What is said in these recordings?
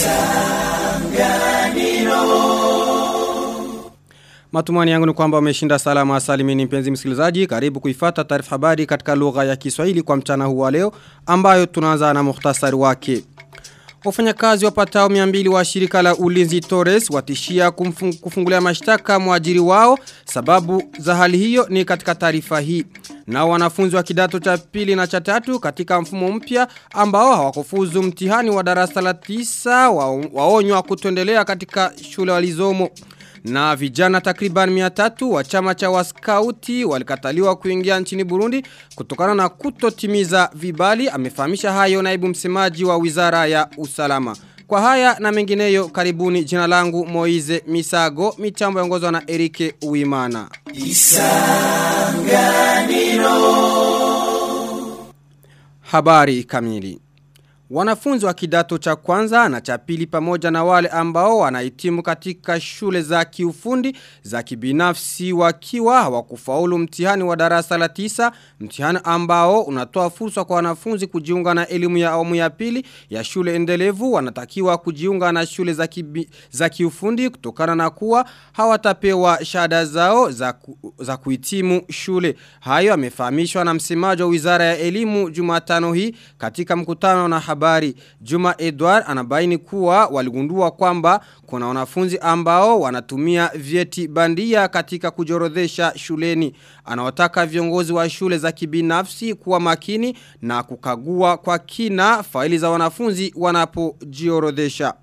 Matumani yangu ni kwamba umeshinda salama salimini mpenzi msikilizaji. Karibu kuifata taarifa habari katika lugha ya Kiswahili kwa mchana huu wa leo ambayo tunaanza na muhtasari wake. Wafanyakazi wapatao 200 wa shirika la Ulinzi Torres watishia kumfung, kufungulia mashtaka mwajiri wao sababu za hali hiyo ni katika taarifa hii. Na wanafunzi wa kidato cha pili na cha tatu katika mfumo mpya ambao hawakufuzu mtihani wa darasa la tisa wa, waonywa kutoendelea katika shule walizomo. Na vijana takriban miatatu wa chama cha waskauti walikataliwa kuingia nchini Burundi kutokana na kutotimiza vibali amefahamisha hayo naibu msemaji wa wizara ya usalama. Kwa haya na mengineyo karibuni jina langu Moize Misago mitambo yongozwa na Erike Uimana. Isanganiro Habari kamili Wanafunzi wa kidato cha kwanza na cha pili pamoja na wale ambao wanahitimu katika shule za kiufundi za kibinafsi wakiwa hawakufaulu mtihani wa darasa la tisa, mtihani ambao unatoa fursa kwa wanafunzi kujiunga na elimu ya awamu ya pili ya shule endelevu wanatakiwa kujiunga na shule za, kibi, za kiufundi kutokana na kuwa hawatapewa shahada zao za, ku, za kuhitimu shule. Hayo amefahamishwa na msemaji wa Wizara ya Elimu Jumatano hii katika mkutano na habari habari. Juma Edward anabaini kuwa waligundua kwamba kuna wanafunzi ambao wanatumia vyeti bandia katika kujorodhesha shuleni. Anawataka viongozi wa shule za kibinafsi kuwa makini na kukagua kwa kina faili za wanafunzi wanapojiorodhesha.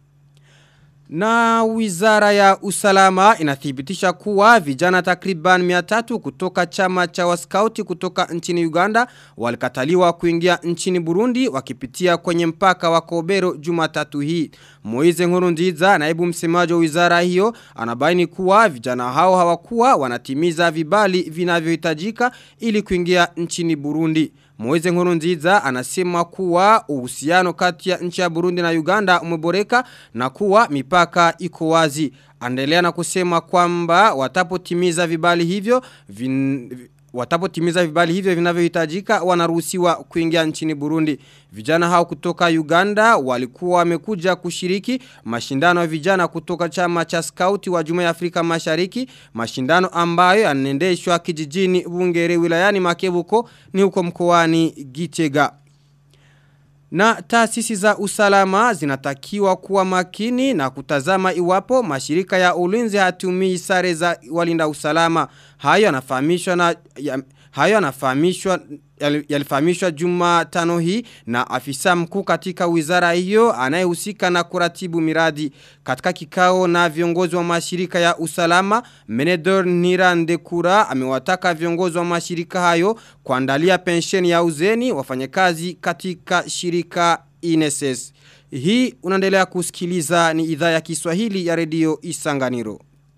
Na wizara ya usalama inathibitisha kuwa vijana takriban miatatu kutoka chama cha waskauti kutoka nchini Uganda walikataliwa kuingia nchini Burundi wakipitia kwenye mpaka wa Kobero jumatatu hii. Moize Nkurunziza naibu msemaji wa wizara hiyo anabaini kuwa vijana hao hawakuwa wanatimiza vibali vinavyohitajika ili kuingia nchini Burundi. Moize Nkurunziza anasema kuwa uhusiano kati ya nchi ya Burundi na Uganda umeboreka na kuwa mipaka iko wazi. Andelea na kusema kwamba watapotimiza vibali hivyo vin, watapotimiza vibali hivyo vinavyohitajika wanaruhusiwa kuingia nchini Burundi. Vijana hao kutoka Uganda walikuwa wamekuja kushiriki mashindano ya vijana kutoka chama cha skauti wa Jumuiya ya Afrika Mashariki, mashindano ambayo yanaendeshwa kijijini Bungere wilayani Makebuko ni huko mkoani Gitega. Na taasisi za usalama zinatakiwa kuwa makini na kutazama iwapo mashirika ya ulinzi hatumii sare za walinda usalama. Hayo yanafahamishwa na ya, hayo yanafahamishwa yalifahamishwa juma tano hii na afisa mkuu katika wizara hiyo anayehusika na kuratibu miradi katika kikao na viongozi wa mashirika ya usalama Menedor Nirandekura amewataka viongozi wa mashirika hayo kuandalia pensheni ya uzeni wafanyakazi katika shirika INSS hii unaendelea kusikiliza ni idhaa ya Kiswahili ya redio Isanganiro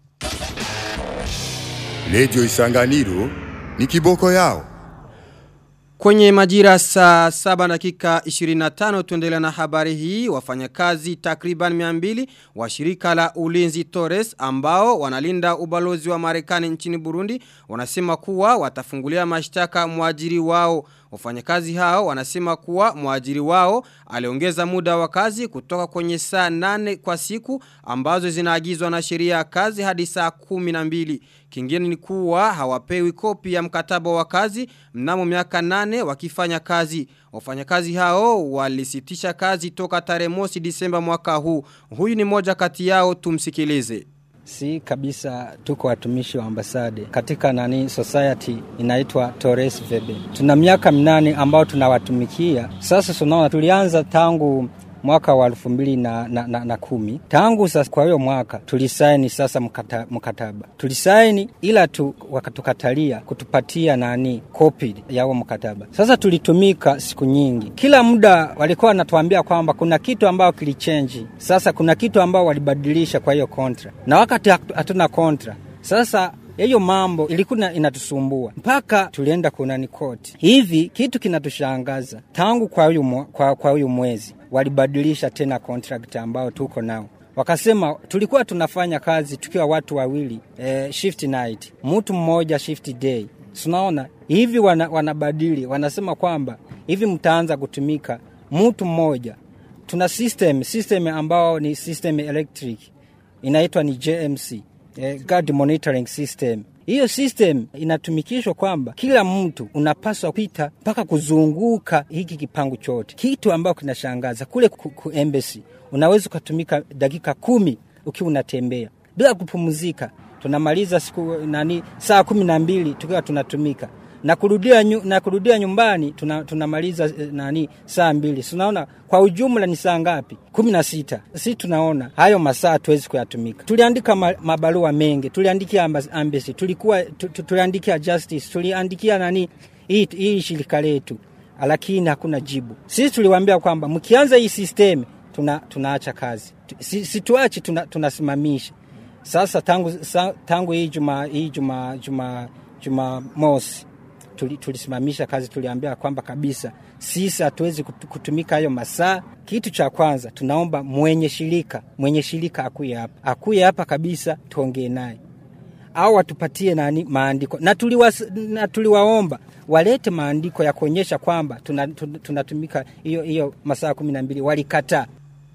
Radio Isanganiro ni kiboko yao Kwenye majira saa saba dakika 25 tuendelea na habari hii wafanyakazi takriban 200 wa shirika la ulinzi Torres ambao wanalinda ubalozi wa Marekani nchini Burundi wanasema kuwa watafungulia mashtaka mwajiri wao Wafanyakazi hao wanasema kuwa mwajiri wao aliongeza muda wa kazi kutoka kwenye saa nane kwa siku ambazo zinaagizwa na sheria ya kazi hadi saa kumi na mbili. Kingine ni kuwa hawapewi kopi ya mkataba wa kazi mnamo miaka nane wakifanya kazi. Wafanyakazi hao walisitisha kazi toka tarehe mosi Disemba mwaka huu. Huyu ni moja kati yao tumsikilize. Si kabisa tuko watumishi wa ambasade katika nani society inaitwa Torres Vebe. Tuna miaka minane ambao tunawatumikia. Sasa tunaona tulianza tangu mwaka wa elfu mbili na, na, na, na kumi. Tangu sasa kwa hiyo mwaka tulisaini sasa mkata, mkataba tulisaini, ila tu, wakatukatalia kutupatia nani kopi ya huo mkataba. Sasa tulitumika siku nyingi, kila muda walikuwa wanatuambia kwamba kuna kitu ambao kilichenji, sasa kuna kitu ambao walibadilisha kwa hiyo kontra, na wakati hatuna kontra sasa hiyo mambo ilikuwa inatusumbua mpaka tulienda kunani koti. Hivi kitu kinatushangaza tangu kwa huyu kwa, kwa huyu mwezi walibadilisha tena contract ambao tuko nao wakasema tulikuwa tunafanya kazi tukiwa watu wawili eh, shift night, mtu mmoja shift day. Tunaona hivi wana, wanabadili wanasema kwamba hivi mtaanza kutumika mtu mmoja tuna system system ambao ni system electric inaitwa ni JMC eh, guard monitoring system hiyo system inatumikishwa kwamba kila mtu unapaswa kupita mpaka kuzunguka hiki kipangu chote, kitu ambacho kinashangaza kule ku, ku embassy unaweza ukatumika dakika kumi ukiwa unatembea bila kupumzika. Tunamaliza siku nani saa kumi na mbili tukiwa tunatumika na kurudia, nyu, na kurudia nyumbani tuna, tunamaliza eh, nani saa mbili. Tunaona kwa ujumla ni saa ngapi? kumi na sita. Si tunaona hayo masaa tuwezi kuyatumika. Tuliandika ma, mabarua mengi, tuliandikia embassy, tulikuwa tu, tu, tuliandikia justice, tuliandikia nani hii, hii shirika letu, lakini hakuna jibu. Sisi tuliwaambia kwamba mkianza hii system tuna, tunaacha kazi, si, si tuache, tuna, tunasimamisha sasa tangu, sa, tangu hii juma hii juma juma juma mosi tulisimamisha kazi, tuliambia kwamba kabisa sisi hatuwezi kutumika hayo masaa. Kitu cha kwanza tunaomba mwenye shirika mwenye shirika akuye hapa, akuye hapa kabisa, tuongee naye au watupatie nani maandiko, na, tuliwa, na tuliwaomba walete maandiko ya kuonyesha kwamba tunatumika tuna hiyo hiyo masaa kumi na mbili. Walikataa.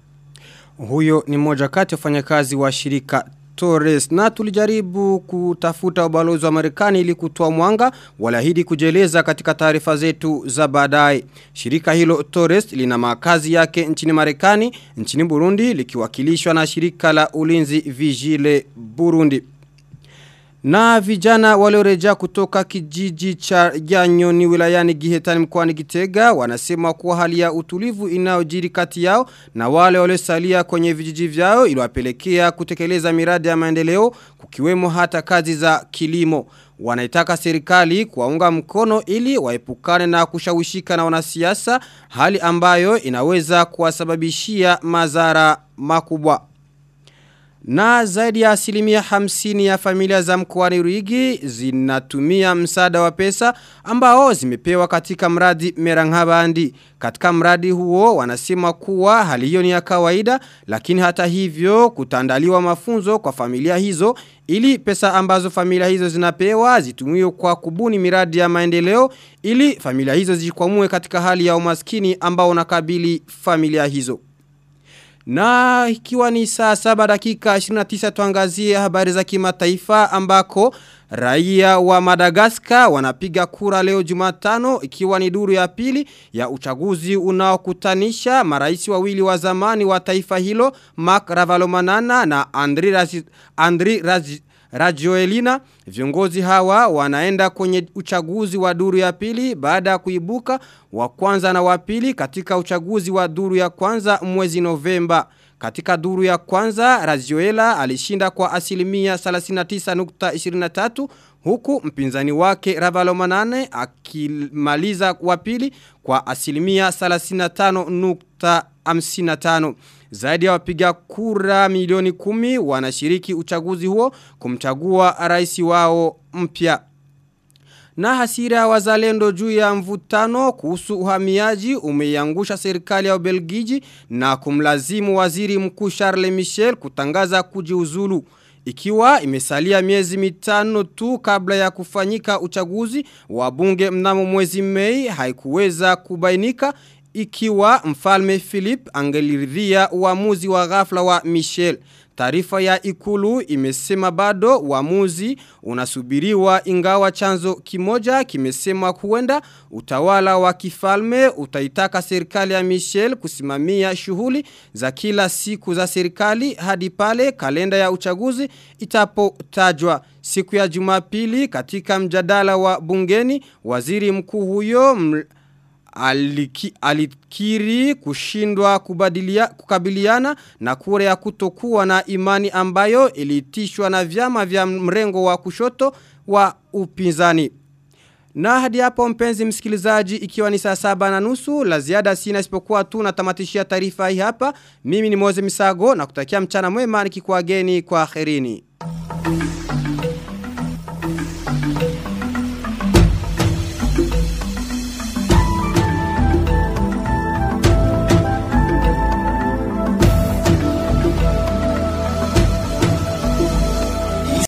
Huyo ni mmoja kati ya wafanyakazi wa shirika Torres na tulijaribu kutafuta ubalozi wa Marekani ili kutoa mwanga walahidi kujeleza katika taarifa zetu za baadaye. Shirika hilo Torres lina makazi yake nchini Marekani, nchini Burundi likiwakilishwa na shirika la ulinzi Vigile Burundi. Na vijana waliorejea kutoka kijiji cha Janyoni wilayani Gihetani mkoani Gitega wanasema kuwa hali ya utulivu inayojiri kati yao na wale waliosalia kwenye vijiji vyao iliwapelekea kutekeleza miradi ya maendeleo kukiwemo hata kazi za kilimo. Wanaitaka serikali kuwaunga mkono ili waepukane na kushawishika na wanasiasa hali ambayo inaweza kuwasababishia madhara makubwa. Na zaidi ya asilimia hamsini ya familia za mkoani Ruigi zinatumia msaada wa pesa ambao zimepewa katika mradi Meranghabandi. Katika mradi huo wanasema kuwa hali hiyo ni ya kawaida lakini hata hivyo kutandaliwa mafunzo kwa familia hizo ili pesa ambazo familia hizo zinapewa zitumiwe kwa kubuni miradi ya maendeleo ili familia hizo zijikwamue katika hali ya umaskini ambao unakabili familia hizo. Na ikiwa ni saa saba dakika 29 tuangazie habari za kimataifa ambako raia wa Madagaskar wanapiga kura leo Jumatano ikiwa ni duru ya pili ya uchaguzi unaokutanisha marais wawili wa zamani wa taifa hilo Mark Ravalomanana na Andri Razi, Andri Razi, Rajoelina viongozi hawa wanaenda kwenye uchaguzi wa duru ya pili baada ya kuibuka wa kwanza na wa pili katika uchaguzi wa duru ya kwanza mwezi Novemba. Katika duru ya kwanza, Rajoela alishinda kwa asilimia 39.23 huku mpinzani wake Ravalomanane akimaliza wa pili kwa asilimia 35.55. Zaidi ya wapiga kura milioni kumi wanashiriki uchaguzi huo kumchagua rais wao mpya. Na hasira wazalendo juu ya mvutano kuhusu uhamiaji umeiangusha serikali ya Ubelgiji na kumlazimu waziri mkuu Charles Michel kutangaza kujiuzulu. Ikiwa imesalia miezi mitano tu kabla ya kufanyika uchaguzi wa bunge mnamo mwezi Mei haikuweza kubainika ikiwa mfalme Philip angeliridhia uamuzi wa ghafla wa Michel. Taarifa ya ikulu imesema bado uamuzi unasubiriwa ingawa chanzo kimoja kimesema huenda utawala wa kifalme utaitaka serikali ya Michel kusimamia shughuli za kila siku za serikali hadi pale kalenda ya uchaguzi itapotajwa. Siku ya Jumapili katika mjadala wa bungeni waziri mkuu huyo ml aliki, alikiri kushindwa kubadilia, kukabiliana na kure ya kutokuwa na imani ambayo ilitishwa na vyama vya mrengo wa kushoto wa upinzani. Na hadi hapo mpenzi msikilizaji ikiwa ni saa saba na nusu la ziada sina isipokuwa tu natamatishia taarifa hii hapa. Mimi ni Moze Misago na kutakia mchana mwema nikikuageni kwa kherini.